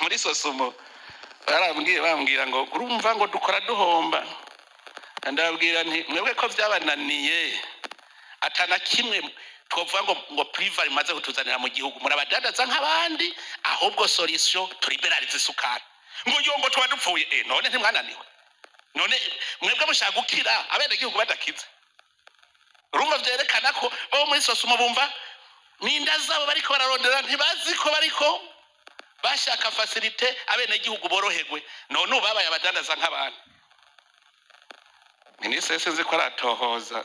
muri sosumo barambwiye bambwira ngo urumva ngo dukora duhomba ndababwira nti mwebwe ko byabananiye atana kimwe twovuga ngo ngo priva rimaze kutuzanira mu gihugu murabadadaza nk'abandi ahubwo solution turiberariza isukari ngo yo ngo tuba dupfuye eh none ntimwananiwe none mwebwe mushaka gukira abenegihugu badakize urumva vyerekana ko bo muri sosumo bumva n'inda zabo bariko bararondera ntibazi ko bariko bashaka fasilite abenegihugu boroherwe none ubu babaye abadandaza nk'abandi minisitiri sinzi ko aratohoza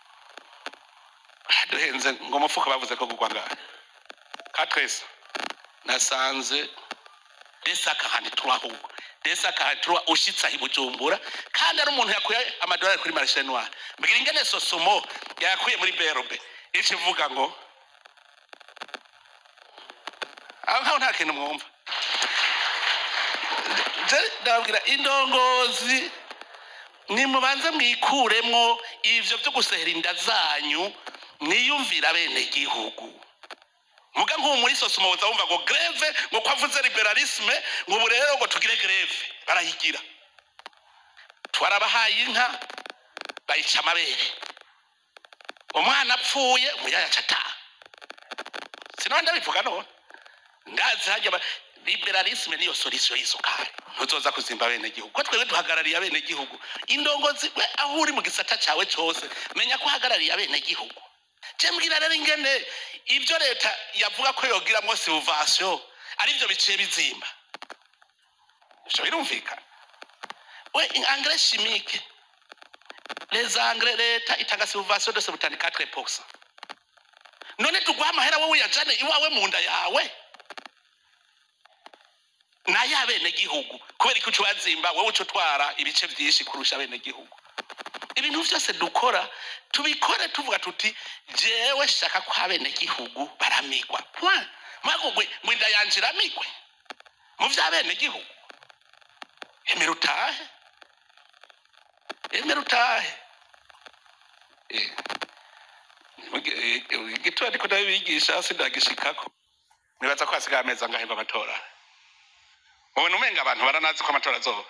duhenze ngo umufuka bavuze ko kugwa ngahe ka twese nasanze desaka handi turuwa ahubwo desaka handi turuwa ushitse aho i bujumbura kandi ari umuntu yakuye amadolari kuri marishe noire mbwira ingene sosomo yakuye muri berube ico ivuga ngo aho nkaho nta kintu mwumva Je ndababwira indongozi nimubanze mwikuremwo ivyo vyo gusehera inda zanyu mwiyumvira bene gihugu muga nk'ubu muri sosumo woza wumva ngo greve ngo kwavuze liberalisme ngo ubu rero ngo tugire greve barayigira twarabahaye inka bayica amabere umwana apfuye umuyaya aca ataha sinaba ndabivuga none ndazi hajya ba- liberalisme niyo solution y'isukari ntuzoza kuzimba bene gihugu ko twebwe duhagarariye abene gihugu indongozi we aho uri mu gisata cawe cose menya ko uhagarariye abene gihugu je mbwira rero ingene ivyo leta yavuga ko yogiramwo silvation arivyo biciye bizimba ivyo birumvikana we engrais chimique les engrais leta itanga silvation de 74% none tuguha amahera wowe uyajane iwawe mu nda yawe nayo abenegihugu kubera ko uca uwazimba wowe uca utwara ibice byinshi kurusha abenegihugu ibintu byose dukora tubikore tuvuga tuti jewe shaka ko abenegihugu baramigwa point mwagugwe ngo inda yanje iramigwe mu vy'abenegihugu emera utahe emera utahe Eh. Eh, eh, igituma ariko ndabibigisha sindagishikako nibaza ko hasigaye amezi angahe ngo amatora mubona umenga abantu baranazi ko amatora azoba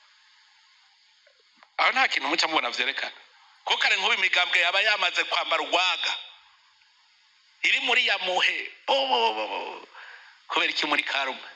aho nta kintu muca mubona vyerekana ko kare nk'ubu imigambwe yaba yamaze kwambara urwaga iri muri ya muhe bo- bo- bo- bo. kubera iki muri karume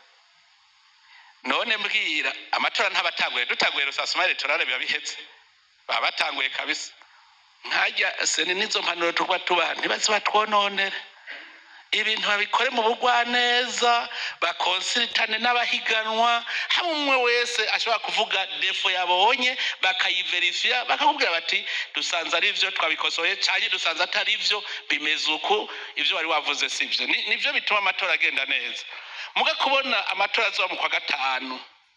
none mbwira amatora ntabatanguye dutanguye rusasuma electorale biba biheze baba batanguye kabisa nkajya seni n'izo mpanuro tuba tubaha ntibaze batwononere ibintu babikore mu bugwaneza bakonsiritane n'abahiganwa hamwe umwe wese ashobora kuvuga defo yabonye bakayiverifiya bakakubwira bati dusanze ari byo twabikosoye cyane dusanze atari byo bimeze uku ibyo wari wavuze si byo Ni- nibyo bituma amatora agenda neza muga kubona amatora azoba mu kwa gatanu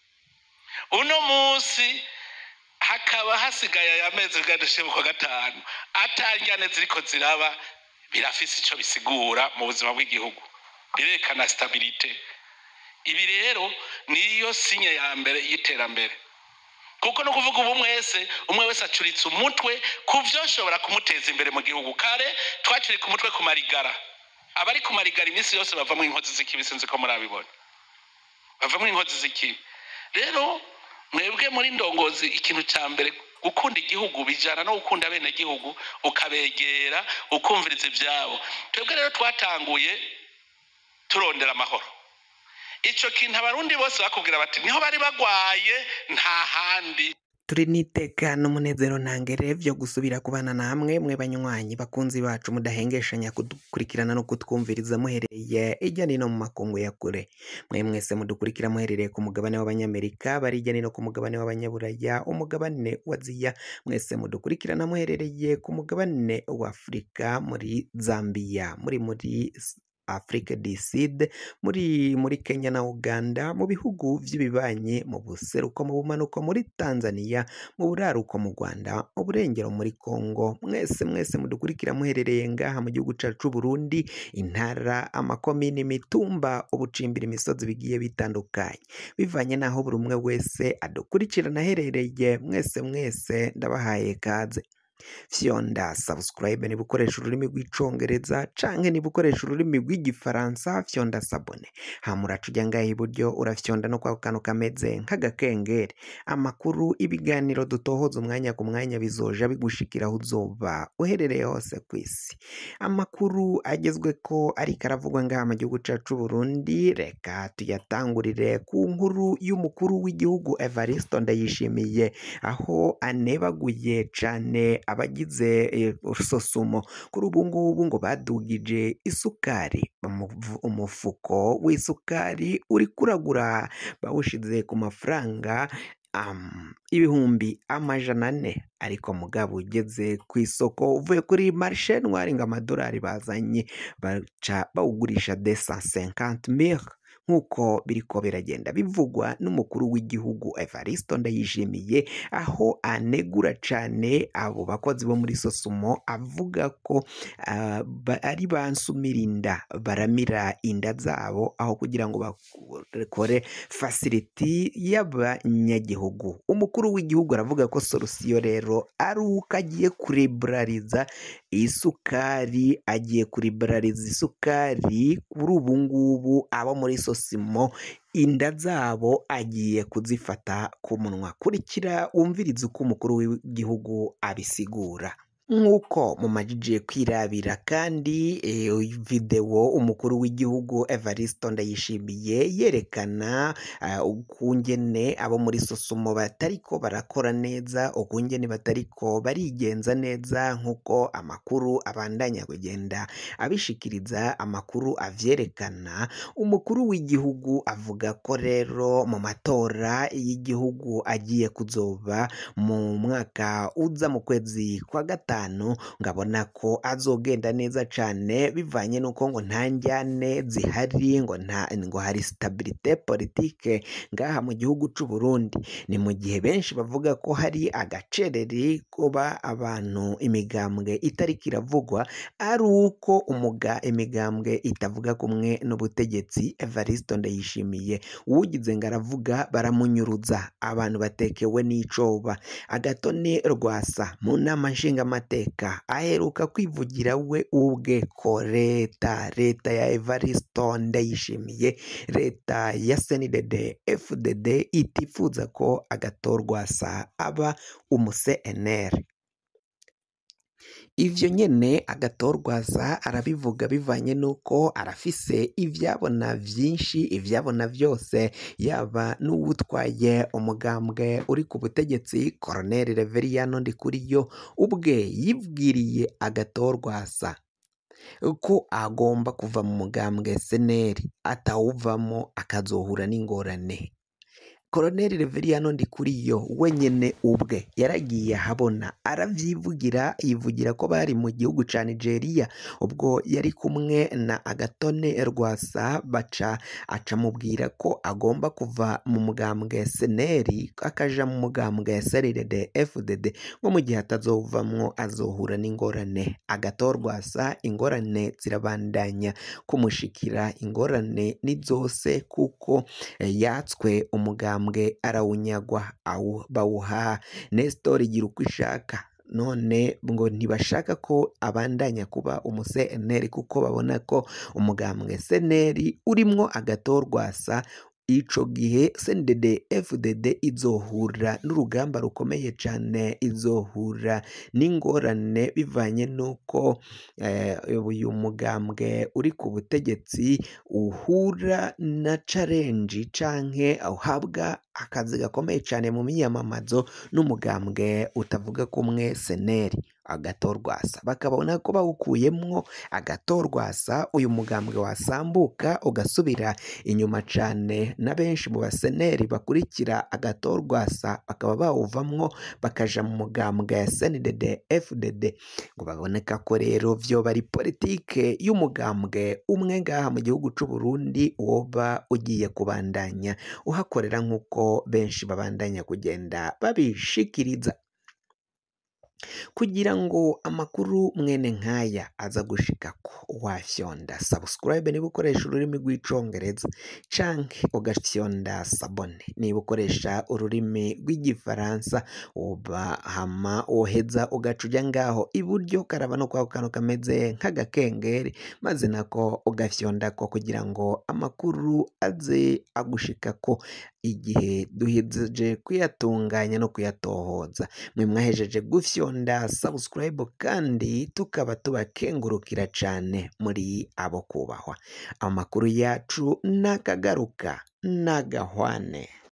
uno munsi hakaba hasigaye aya mezi bwadushe mu kwa gatanu atangane ziriko ziraba birafise ico bisigura mu buzima bw'igihugu birerekana stabilite ibi rero niyo sinye ya mbere y'iterambere kuko no kuvuga ubu mwese umwe wese acuritse umutwe ku vyoshobora kumuteza imbere mu gihugu kare twacurika umutwe ku marigara abari ku marigara iminsi yose bavamwo inkozi z'ikibi sinzi ko murabibona bavamwo inkozi z'ikibi rero mwebwe muri ndongozi ikintu cya mbere gukunda igihugu bijyana no gukunda bene gihugu ukabegera ukumviriza ibyabo twebwe rero twatanguye turondera amahoro icyo kintu abarundi bose bakubwira bati niho bari bagwaye nta handi turi n'iteka n'umunezero ntangere byo gusubira kubana namwe mwe banywanyi bakunzi bacu mudahengeshanya kudukurikirana no kutwumviriza muhereye ijya nino mu makungu ya kure mwe mwese mudukurikira muherereye ku mugabane w'abanyamerika bari ijya nino ku mugabane w'abanyaburaya umugabane wa aziya mwese mudukurikirana muherereye ku mugabane wa afurika muri zambia muri muri Afrique du Sud muri muri Kenya na Uganda mu bihugu by'ibibanyi mu buseruko mu bumanuko muri Tanzania mu buraruko mu Rwanda mu burengero muri Congo mwese mwese mudukurikira muherereye ngaha mu gihugu cyacu Burundi intara amakomini imitumba ubucimbira imisozi bigiye bitandukanye bivanye n'aho buri umwe wese adukurikirana aherereye mwese mwese ndabahaye kaze fyonda subscribe niba ukoresha ururimi rw'icongereza canke niba ukoresha ururimi rw'igifaransa fyonda sabone hama uraca ujya ngaha iburyo urafyonda no kwako kantu kameze nk'agakengeri amakuru ibiganiro dutohoza umwanya ku mwanya bizoja bigushikira aho uzoba uherereye hose ku isi amakuru agezweko ariko aravugwa ngaha mu gihugu cacu Burundi reka tuyatangurire ku nkuru y'umukuru w'igihugu Evaristo Ndayishimiye aho anebaguye cane abagize eh, sosumo kuri ubu ngubu ngo badugije isukari Umuvu- umufuko w'isukari uri kuragura bawushize ku mafaranga um, ibihumbi amajana ane ariko mugabo ugeze ku isoko uvuye kuri marishe ntwari ngo amadolari bazanye baca bawugurisha de 150 mille nk'uko biriko biragenda bivugwa n'umukuru w'igihugu Evaristo Ndayishimiye aho anegura cane abo bakozi bo muri Sosumo avuga ko ah, ba- ari bansumira inda baramira inda zabo aho kugira ngo bakore fasiliti y'abanyagihugu umukuru w'igihugu aravuga ko solusiyo rero ari uko agiye kuriburariza isukari agiye kuriburariza isukari kuri ubu ngubu abo muri sosimo inda zabo agiye kuzifata ku munwa kurikira wumvirize uko umukuru w'igihugu abisigura nk'uko mumajije kwirabira kandi eh, videwo umukuru w'igihugu Evaristo Ndayishimiye yerekana ah, ukungene abo muri sosumo batariko barakora neza ukungene batariko barigenza neza nk'uko amakuru abandanya kugenda abishikiriza amakuru avyerekana umukuru w'igihugu avuga ko rero mu matora y'igihugu agiye kuzoba mu mwaka uza mu kwezi kwa gatanu ngabona ko azogenda neza cane bivanye n'uko ngo nta njyane zihari ngo nta ngo hari stabilite politike ngaha mu gihugu c'u Burundi ni mu gihe benshi bavuga ko hari agacereri kuba abantu imigambwe itariko iravugwa ari uko umuga imigambwe itavuga kumwe n'ubutegetsi Evaristo Ndayishimiye uwugize ngo aravuga baramunyuruza abantu batekewe n'icoba agatoni rwasa mu nama nshingamateka aheruka kwivugira we ubwe ko leta leta ya Evaristo Ndayishimiye leta ya CNDD FDD itifuza ko agatorwasa aba umu CNL ivyo nyene agatorwaza arabivuga bivanye n'uko arafise ivyabona vyinshi ivyabona vyose yaba n'uwutwaye umugambwe uri ku butegetsi Colonel Reveriyano Ndikuriyo ubwe yibwiriye agatorwasa ko agomba kuva mu mugambwe seneri atawuvamo akazohura n'ingorane Colonel Reveriyano Ndikuriyo wenyene ubwe yaragiye ahabona aravyivugira yivugira ko bari mu gihugu ca Nigeria ubwo yari kumwe na Agatone Rwasa baca aca mubwira ko agomba kuva mu mugambwe seneri akaja mu mugambwe SRDD FDD ngo mu gihe atazovamwo azohura n'ingorane agatorwasa ingorane zirabandanya kumushikira ingorane ni zose kuko eh, yatswe umugambwe arawunyagwa awu- bawuha Nestor igira uko ishaka none ngo ntibashaka ko abandanya kuba umu CNL kuko babona ko umugambwe CNL urimwo agatorwasa ico gihe CNDD FDD izohura n'urugamba rukomeye cane izohura n'ingorane bivanye n'uko eh, uyu mugambwe uri ku butegetsi uhura na challenge canke uhabwa akazi gakomeye cane mu miyamamazo n'umugambwe utavuga kumwe seneri agatorwasa bakabona ko bawukuyemwo agatorwasa uyu mugambwe wasambuka ugasubira inyuma cane na benshi mu baseneri bakurikira agatorwasa bakaba bawuvamwo bakaja mu mugambwe ya SNDD FDD ngo baboneka ko rero vyoba ari politike y'umugambwe umwe ngaha mu gihugu c'u Burundi woba ugiye kubandanya uhakorera nk'uko benshi babandanya kugenda babishikiriza kugira ngo amakuru mwene nk'aya aza gushikako wafyonda subscribe niba ukoresha ururimi rw'icongereza canke ugafyonda sabone niba ukoresha ururimi rw'igifaransa uba hama woheza ugaca uja ngaho iburyo karaba no kwako kantu kameze nk'agakengeri maze nako ugafyondako kugira ngo amakuru aze agushikako igihe duhejeje kuyatunganya no kuyatohoza mwe mwahejeje gufyonda subscribe kandi tukaba tubakengurukira cane muri abo kubahwa amakuru yacu nakagaruka nagahwane